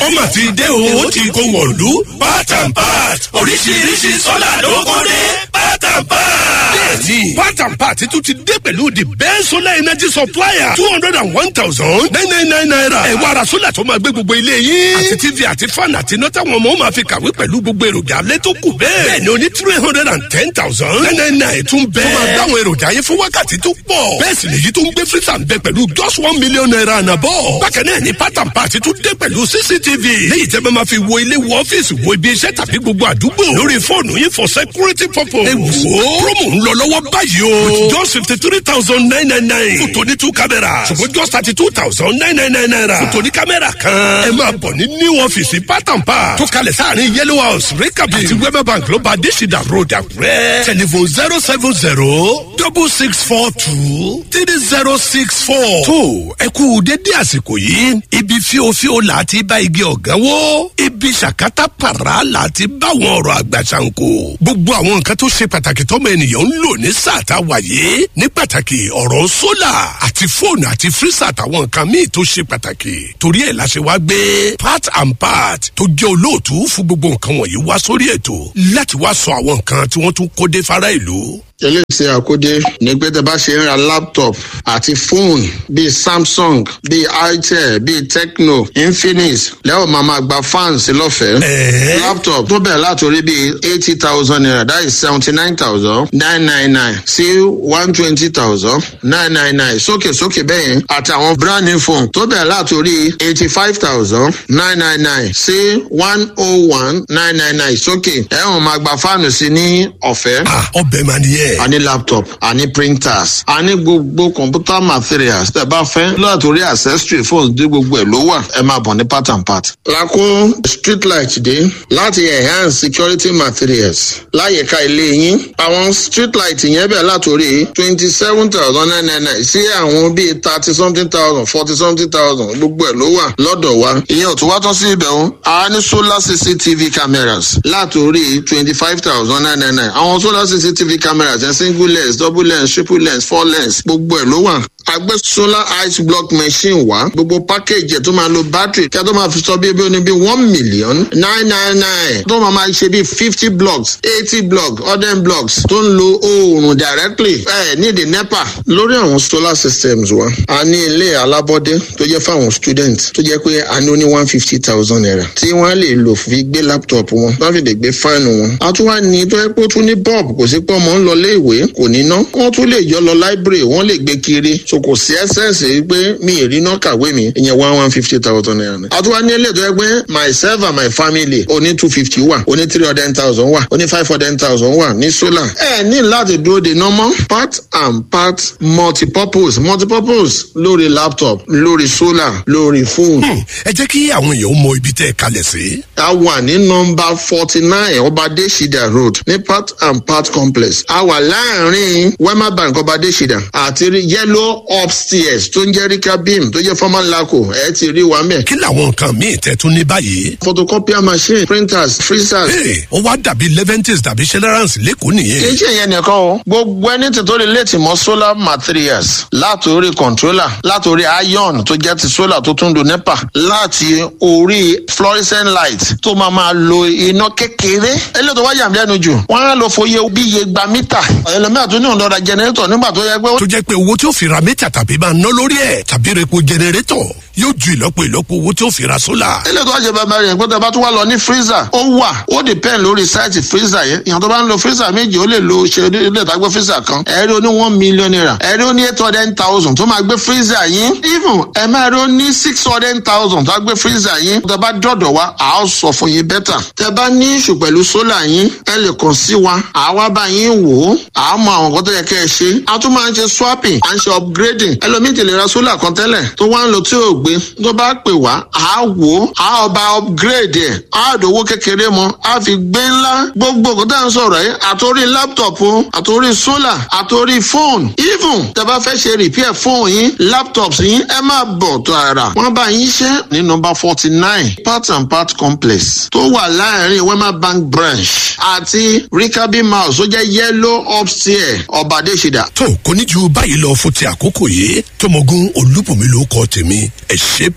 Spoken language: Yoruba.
ó mà ti dé o ó ti kó wọ̀lú part and part oríṣiríṣi sọ́là ló kó dé part and part. bẹ́ẹ̀ni part and part tún ti dé pẹ̀lú the best solar energy supplier two hundred and one thousand nine nine nine naira. ẹ wá ra sólà tó máa gbé gbogbo ilé yín. àti tv àti fan àti iná táwọn ọmọ máa fi kàwé pẹ̀lú gbogbo èròjà alẹ́ tó kù bẹ́ẹ̀. bẹ́ẹ̀ni o ní three hundred and ten thousand nine nine nine tún bẹ́ẹ̀. tó máa dáwọn èròjà yẹn fún wákàtí tó pọ̀. bẹ́ẹ̀ sì lèyí tó ń gbé freezer ń bẹ pẹ̀lú just one million naira ànàbọ̀. bákan náà ni part and part tún dé pẹ̀lú cctv. léyìí tẹ́ bá máa fi wo ilé wo ọ́fíìsì wo ibi iṣẹ́ tàbí gbogbo àdúgbò. lórí fóònù yín for security purpose. ẹ wò ó promo ń lọ lọ́wọ́ báyìí o. with just fifty three thousand nine nine nine. fún tòní two cameras. ṣùgbọ́n just thirty two thousand nine nine nine naira. fún tòní kámẹ́rà kan. ẹ máa bọ̀ ní new ọ́fíìsì part and part. tó kalẹ̀ sáàrin yellow house rekabi àti wema bank ló bá adésìdá road àkúrẹ́. telephone zero seven zero double six four two three zero six four. tó ẹ kú dédé àsìkò yìí ibi fíofío là á ti bá igi ọ̀gán wó ibi ṣàkátà pàrà là á ti bá àwọn ọ̀rọ̀ àgbà ṣàǹkó. gbogbo àwọn nǹkan tó ṣe pàtàkì tọ́mọ ènìyàn ń lò ní sáà tá a wà yìí ní pàtàkì ọ̀rọ̀ sólà àti fóònù àti fírísà àtàwọn nǹkan míì tó ṣe pàtàkì torí ẹ̀ la ṣe wá gbé part and part tó jẹ́ olóòtú fún gbogbo nǹkan wọ̀nyí wá sórí ètò láti wá sọ àwọn nǹkan tí wọ́n tún kó dé fara ìlú eléyìí tí a kó dé ní pé tẹ bá ṣe ń ra laptop àti fóònù bíi samsung bíi itel bíi tecno infinix lẹ́wọ̀n máa ma gba fans lọ́fẹ̀ẹ́. laptop tó bẹ̀rẹ̀ látòrí bíi eighty thousand naira that is seventy nine thousand nine nine nine sí one twenty thousand nine nine nine sókè sókè bẹ́yẹn àti àwọn brand new phone tó bẹ̀rẹ̀ látòrí eighty five thousand nine nine nine sí one oh one nine nine nine sókè ẹ̀wọ̀n máa gba fáànù sí ní ọ̀fẹ́. ọbẹ̀ máa nìyẹn a ní laptop a ní printers a ní gbogbo computer materials tẹ bá fẹ́ látòrí accessory phones dé gbogbo ẹ̀ ló wà ẹ máa bọ̀ ní part and part. lakó street light dé láti enhance security materials láyìíká ilé yín àwọn street light yẹn bẹ̀ látòrí twenty seven thousand nine nine nine sí àwọn bíi thirty something thousand forty something thousand gbogbo ẹ̀ ló wà lọ́dọ̀ wa ìyẹn ò tún wá tán sí ibẹ̀ o a ní solar cctv cameras látòrí twenty five thousand nine nine nine àwọn solar cctv cameras ẹ̀ single lens double lens triple lens four lens gbogbo ẹ̀ ló wà agbé solar ice block machine wá gbogbo package ẹ̀ tó máa lo battery kí a tó máa fi sọ bí ebi oní bí one million nine nine nine tó máa máa ṣe bí fifty blocks eighty blocks hundred blocks tó ń lo oòrùn directly ẹ ní the nepa lórí àwọn solar systems wa a ní ilé alábọ́dé tó jẹ́ fáwọn students tó jẹ́ pé a ní ó ní one fifty thousand naira tí wọ́n lè lò fi gbé laptop wọn wọ́n fi lè gbé fáànù wọn a tún wá ní tó yẹ pé ó tún ní bulb kò sí pé ọmọ ń lọ lé ìwé kò ní ná wọ́n tún lè yọ lọ library wọ́n lè gbé kiri so kò sí ẹsẹ̀nsì pé mi ì rí náà kàwé mi ìyẹn one one fifty thousand naira ni. àtúwá ní ilé tó yẹ pé myself and my family oní two fifty wà oní three hundred thousand wà oní five hundred thousand wà ní solar. ẹ ní láti dúró de normal part and part multipurpose multipurpose lórí laptop lórí solar lórí phone. ẹ jẹ́ kí àwọn èèyàn mọ ibi tẹ́ ẹ kalẹ̀ sí. a wà ní nọmba forty nine ọbadé shida road ní part and part complex a wà láàrin wema bank ọbadé shida àti yellow upstairs tó ń jẹ́ rika beam tó jẹ́ former laco ẹ ti rí wa mẹ́. kí làwọn nǹkan míì tẹ́ tún ní báyìí. photocopier machine printers freezers. ee ó wá dàbí leventis tàbí celerancy lẹ́kọ̀ọ́ nìyẹn. kì í ṣe ìyẹn nìkan o gbogbo ẹni tí tó lè létí mọ solar materials látòrí controller látòrí iron tó jẹ́ ti solar tó tún do nepa láti orí fluorescent light tó máa máa lo iná kékeré eléyìí tó wá yàm lẹ́nu jù wọ́n á lọ fòye bí iye gba mítà ẹlòmíràn tó ní òǹdọ̀dà generator nígbà tó yẹ pé. tó jẹ́ pé owó tí ó fi ra mítà tàbí máa ná lórí ẹ̀ tàbí repo generator yóò ju ìlọ́po ìlọ́po owó tí ó fi ra sólà. eléyìí tó wá jẹ bàbá rẹ̀ pé tó bá tún wá lọ ní freezer ó wà ó depend lórí sáìtì freezer yẹn ìyàn tó bá ń lo freezer méjì ó lè lo ṣe ilé ìtagbé freezer kan ẹ̀rí ó ní one million naira ẹ̀rí ó ní eight hundred thousand tó máa gbé freezer yín even ẹ̀ máa rí ó ní six hundred thousand tó máa gbé freezer yín tó bá dọ̀dọ̀ wa à á sọ fún yín bẹ́tà tẹ bá ní ìṣù pẹ̀lú sólà yín ẹ lè kàn sí wa àwa bá yín wò ó à á mọ àwọn nǹkan tó yẹ kẹ́ ẹ ṣe a tún máa ń ṣe swapping à ń ṣe upgrading ẹlòmíì ti lè ra sólà kan tẹ́lẹ̀ tó wá ń lo tí ò gbé tó bá pè wá à á wò ó à á ọba upgrade ẹ̀ á dòwó kékeré mọ́ á fi gbé ńlá gbogbo nǹkan tá à ń sọ̀rọ̀ yìí àtòrí laptop o àtòrí sólà àtòrí phone even tẹ bá fẹ́ ṣe repair phone yín laptops yín ẹ máa bọ̀ tààrà wọ́n bá yín ṣe ní nọmba forty nine part and part complex tó wà láàrin wema bank branch àti rikabi mouse tó jẹ́ yellow upstairs ọ̀bàdéṣidà. tó kò ní ju báyìí lọ fún ti àkókò yìí tọmọgún olúbùnmi ló kọ tèmi ẹ ṣe